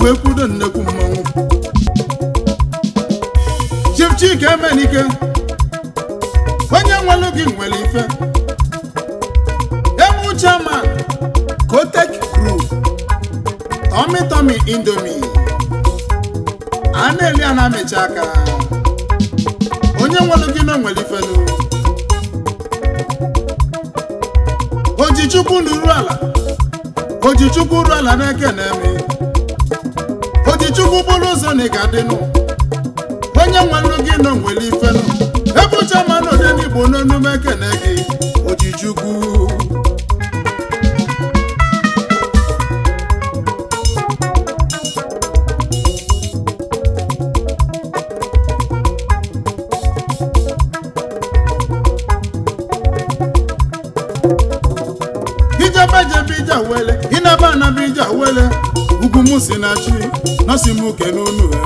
wee kwudo nnekwu mmanwụ Chief Chike Emenike onye nwelu gị nwere ife emu chairman Kotek Group Tommy Tommy Indomie a na-eli a na-amecha aka onye nwelu gị na nwere ifenu Ojichukwu nuru ala Ojichukwu ru ala na-ekene eme Ojichukwu bụrụ ụzọ na ị ga-adịnụ onye nwelu gị nọ nwere ifenu ebucha mmanụ ode n'igbo n'onume ekene gị Ojichukwu ijebe jebe ije wele ịnaba anaba ije wele ugwu m si na chi nọsi m uke n'onu ha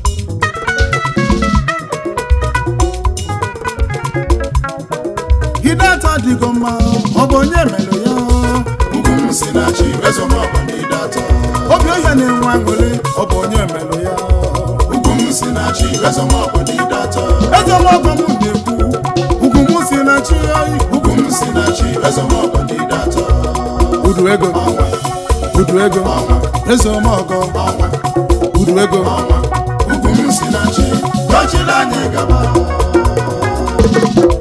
Hidata dịgo mma ọ bụ onye mere ya ugwu m si na chi ezomọgọ na ịdata obi ohia na-enwe aṅụrị ọ bụ onye mere ya ugwu m si na chi ezomọgọ na ịdata eze ọgbọ m na-ekwu ugwu m si na chi oyi ugwu m si na chi ezomọgọ na ịdata udu ego ọnwa udu ego ọnwa eze ọmọgọ ọnwa udu ego ọnwa ugwu m si na chi dọchila anyị gaba